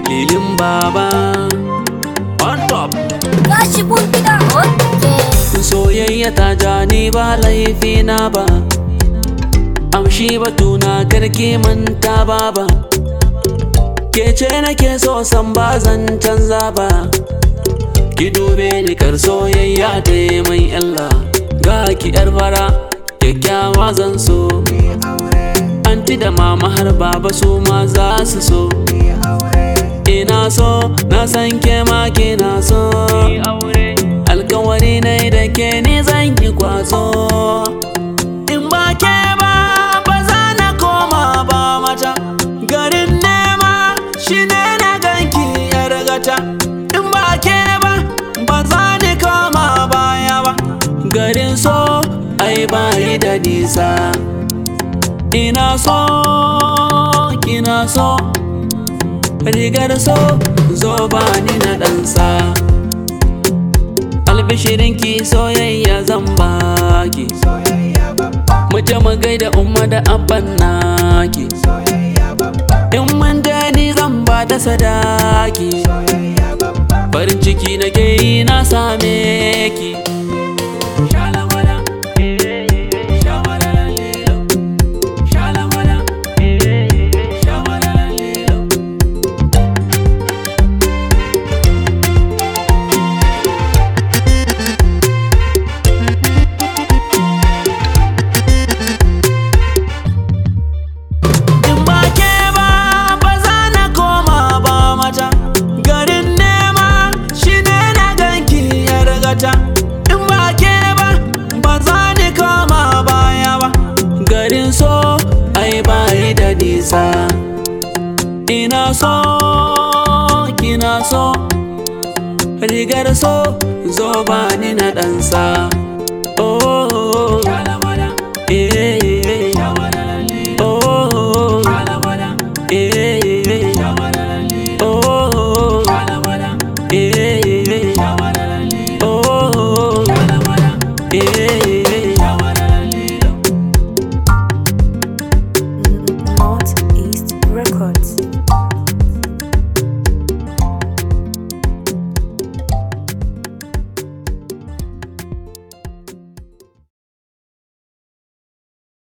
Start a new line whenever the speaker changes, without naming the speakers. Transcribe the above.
lilin baba on top
Gashi mun gida. Okay.
soyayya ta ja ni ba laifi na ba amshi batuna karki manta baba ke ce nake so san ba zan canza ba ki dube ni kar soyayya ta yi mai illa ga ki yar fara kyakkyawa zan so anti da mama har baba su ma za su so ina so na san ke ma kina so alkawari na da ke ni zan yi kwazo in ba ke ba ba za na koma ba mata garin nema shi ne na ganki yar gata in ba ke ba ba za ni koma baya ba garin so ai bayi da nisa ina so kina so rigar so zo ba ni na ɗansa albishirinki soyayya zan baki mu je mu gaida umma da abban naki in mun je ni zan ba ta sadaki farin ciki na ke yi na same ki Shalamala, eh, shamalala lilo. Shalamala, eh, shamalala lilo. In ba ke ba ba za na koma ba mata garin nema shi ne na ganki ya ragata in ba ke ba ba za ni koma baya ba garin so ai bayi da nisa ina so kina so rigar so zo ba ni na ɗansa oh, eh, oh, eh, oh, eh, oh, eh.